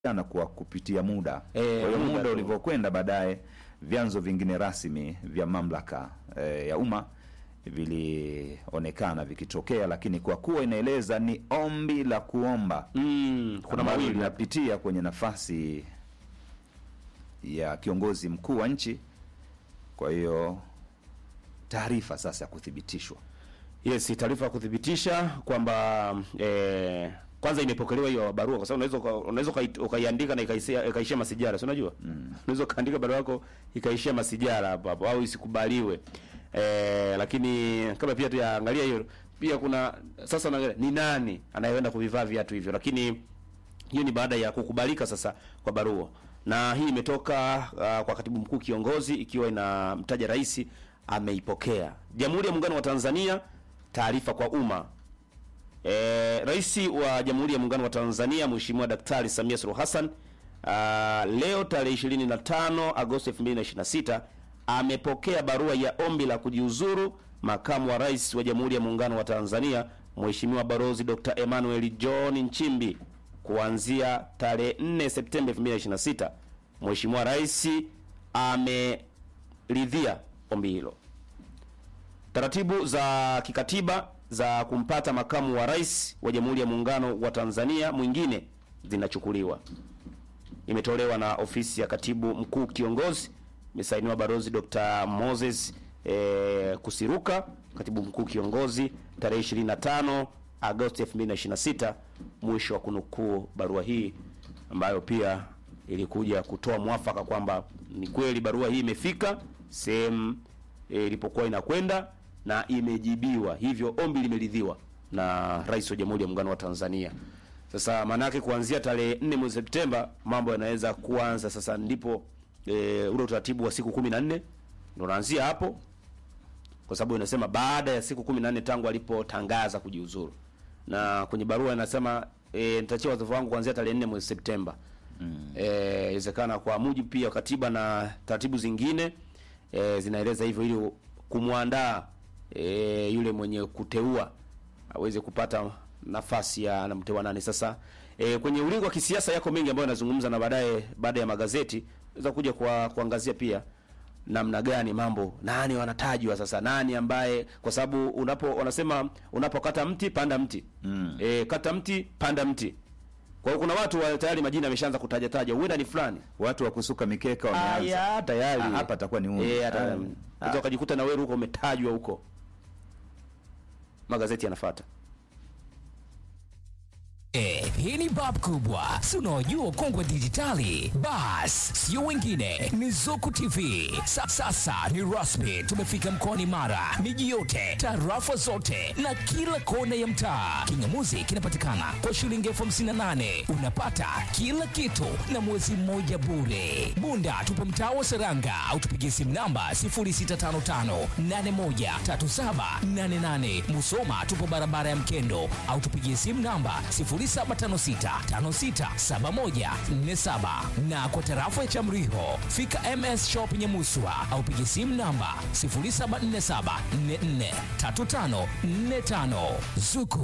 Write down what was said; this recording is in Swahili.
na kwa kupitia muda. Eh, Kwa hiyo muda muda tu. ulivyokwenda, baadaye vyanzo vingine rasmi vya mamlaka eh, ya umma vilionekana vikitokea, lakini kwa kuwa inaeleza ni ombi la kuomba Mm, kuna ambalo mawili hapa. linapitia kwenye nafasi ya kiongozi mkuu wa nchi. Kwa hiyo taarifa sasa ya kuthibitishwa Yes, taarifa ya kuthibitisha kwamba eh, kwanza imepokelewa hiyo barua, kwa sababu unaweza uka- unaweza ukai- ukaiandika na ikaishia ikaishia masijara, si unajua? Unaweza ukaandika barua yako ikaishia masijara hapo hapo au isikubaliwe. Eh, lakini kabla pia tuyaangalia hiyo, pia kuna sasa unaangalia ni nani anayeenda kuvivaa viatu hivyo, lakini hiyo ni baada ya kukubalika sasa kwa barua, na hii imetoka uh, kwa katibu mkuu kiongozi, ikiwa inamtaja rais ameipokea. Jamhuri ya Muungano wa Tanzania, taarifa kwa umma. E, Rais wa Jamhuri ya Muungano wa Tanzania Mheshimiwa Daktari Samia Suluhu Hassan uh, leo tarehe 25 Agosti 2026 amepokea barua ya ombi la kujiuzuru makamu wa rais wa Jamhuri ya Muungano wa Tanzania Mheshimiwa Balozi Dr. Emmanuel John Nchimbi kuanzia tarehe 4 Septemba 2026. Mheshimiwa Rais ameridhia ombi hilo. Taratibu za kikatiba za kumpata makamu wa rais wa Jamhuri ya Muungano wa Tanzania mwingine zinachukuliwa. Imetolewa na ofisi ya katibu mkuu kiongozi, imesainiwa balozi Dr. Moses eh, Kusiruka, katibu mkuu kiongozi, tarehe 25 Agosti 2026. Mwisho wa kunukuu barua hii ambayo pia ilikuja kutoa mwafaka kwamba ni kweli barua hii imefika sehemu e, ilipokuwa inakwenda na imejibiwa, hivyo ombi limeridhiwa na Rais wa Jamhuri ya Muungano wa Tanzania. Sasa maana yake kuanzia tarehe 4 mwezi Septemba mambo yanaweza kuanza sasa, ndipo e, ule utaratibu wa siku 14 ndio unaanzia hapo, kwa sababu inasema baada ya siku 14 tangu alipotangaza kujiuzuru, na kwenye barua inasema e, nitachia wadhifa wangu kuanzia tarehe 4 mwezi Septemba. Eh, inawezekana kwa mujibu pia wa katiba na taratibu zingine e, zinaeleza hivyo ili kumwandaa e, yule mwenye kuteua aweze kupata nafasi ya anamteua nani. Sasa e, kwenye ulingo wa kisiasa yako mengi ambayo yanazungumza, na baadaye baada ya magazeti naweza kuja kwa kuangazia pia namna gani mambo, nani wanatajwa sasa, nani ambaye, kwa sababu unapo wanasema unapokata mti panda mti mm. E, kata mti panda mti. Kwa hiyo kuna watu wa tayari majina yameshaanza kutaja taja, huenda ni fulani watu wa kusuka mikeka wameanza. Aya, tayari Ah, hapa atakuwa ni huyu. Eh, hata Ah. unaweza ukajikuta na wewe huko umetajwa huko, magazeti yanafuata. Eh, hii ni bab kubwa, si unaojua ukongwe wa dijitali? Bas, sio wengine, ni Zuku TV. Sa, sasa ni rasmi, tumefika mkoani Mara, miji yote, tarafa zote na kila kona ya mtaa. Kingamuzi kinapatikana kwa shilingi elfu hamsini na nane unapata kila kitu na mwezi mmoja bure. Bunda tupo mtaa wa Seranga au tupigie simu namba 0655813788. Musoma tupo barabara ya Mkendo au tupigie simu namba 0756567147 na kwa tarafa ya Chamriho fika MS Shop Nyamuswa au pigie simu namba 0747443545 Zuku